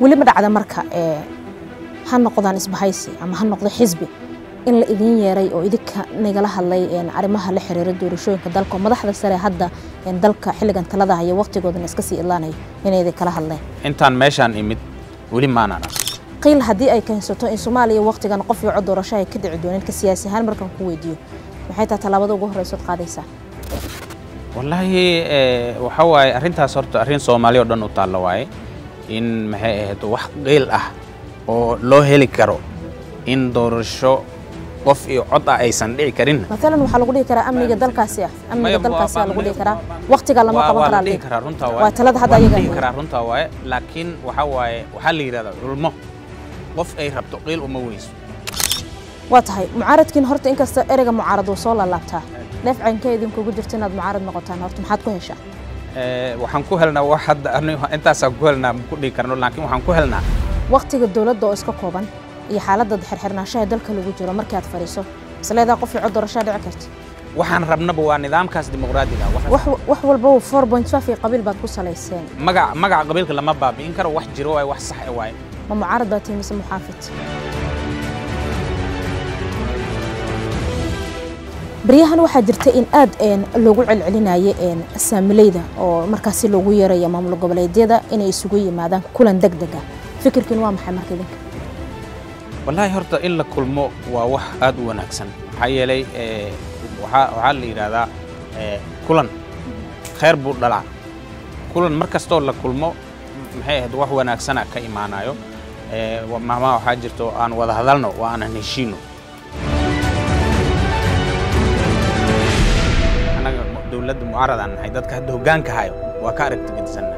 weli ma dhacda marka ee ha noqdaan isbahaysi ama ha noqdo xisbi in la idin yeeray oo idinka nagala hadlay arrimaha la xiriira doorashooyinka dalka oo madaxda sare hadda dalka xilligan talada haya waqtigoodana iska sii idlaanayo inay idin kala hadleen intaan meeshaan imid weli maanaan arag qiil haddii ay keensato in soomaaliya waqtigan qof iyo cod doorasho ay ka dhici doonin ka siyaasi ahaan markaan ku weydiiyo maxay tahay tallaabada ugu horreysood qaadaysaa wallaahi waxa waaye arrintaas horta arrin soomaali oo dhan u taalla waaye in maxay ahayd wax qiil ah oo loo heli karo in doorasho qof iyo cod ah aysan dhici karin maalan waxaa lagu dhihi karaa amniga dalkaasi ah amniga Maya, dalkaasi waa- ah lagu dhihi karaa waqtiga lama qaban waa la karaa dhihi karaa runtaa waaye. waa talada hadda Waa la ayaga dhihi karaa runtaa waaye laakiin waxa waaye waxaa la yidhahdaa culmo qof ay rabto qiil uma weyso waa tahay mucaaradkiin horta inkasta ereyga mucaarad uu soo laalaabtaa dheefcankee idinkugu jirto inaad mucaarad noqotaan horta maxaad ku heshaa Eh, waxaan ku helnaa wax hadda anigu intaasaan ku helnaa ma ku dhihi karno laakiin waxaan ku helnaa waqtiga dowladda oo iska kooban iyo xaaladda xirxirnaanshaha dalka lagu jiro markii aad fadhiiso isleedaa qof iyo cod doorashaa dhici karta waxaan rabnaba waa nidaamkaas dimuqraadiga ah. Wax- wax wax walba four point five iyo qabiil baad ku salayseen magac magaca qabiilka lama baabi'in karo wax jiro waaye wax sax eh waaye ma mucaarad baa tihi mise muxaafid baryahan waxaa jirta in aad een loogu celcelinayo een saamileyda oo markaasi loogu yeerayo maamul goboleedyada inay isugu yimaadaan kulan deg deg ah fikirkiin waa maxay marka idinka wallaahi horta in la kulmo waa wax aad u wanaagsan maxaa yeelay eh, waxaa waxaa la yidhaahdaa eh, kulan khayr buu dhalaa kulan mar kastoo la kulmo maxay ahayd wax wanaagsana ka imaanayo Eh, wa- maamaha waxaa jirto aan wada hadalno waa aanan heshiino annaga mu- dowladda mucaaradaan nahay dadka hadda hoggaanka hayo waa ka aragti gedisan